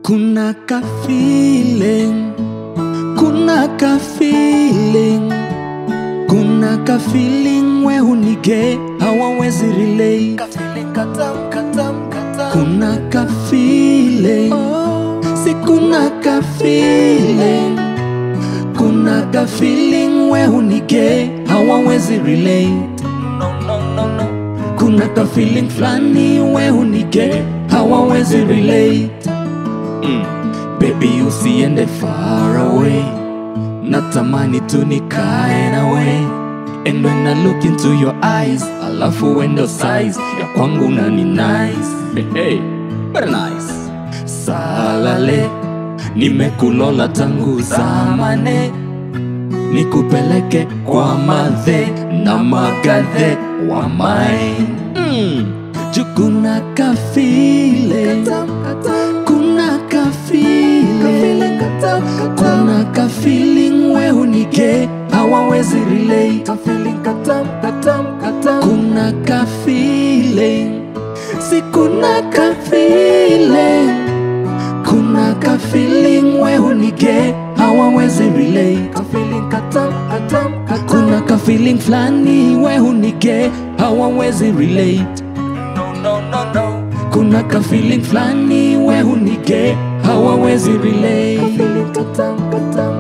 Kuna ka feeling, kuna ka feeling, kuna ka feeling we hunige hawawezi relate. Kuna ka feeling, si kuna ka feeling, kuna ka feeling we hunige hawawezi relate. Kuna ka feeling flani we hunige hawawezi relate. Mm. Baby usiende far away Natamani tu nikae nawe And when I look into your eyes Alafu wendo size ya kwangu na ni nice Hey, hey, very nice Salale Nimekulola tangu zamane Nikupeleke kwa madhe na magadhe wa mine mm. Jukuna ka feeling kuna ka feeling kuna ka feeling we hunike hawawezi relate kuna ka feeling si kuna ka feeling kuna ka feeling we hunike hawawezi relate kuna ka feeling flani we hunike hawawezi relate kuna ka feeling flani we hunike hawawezi relate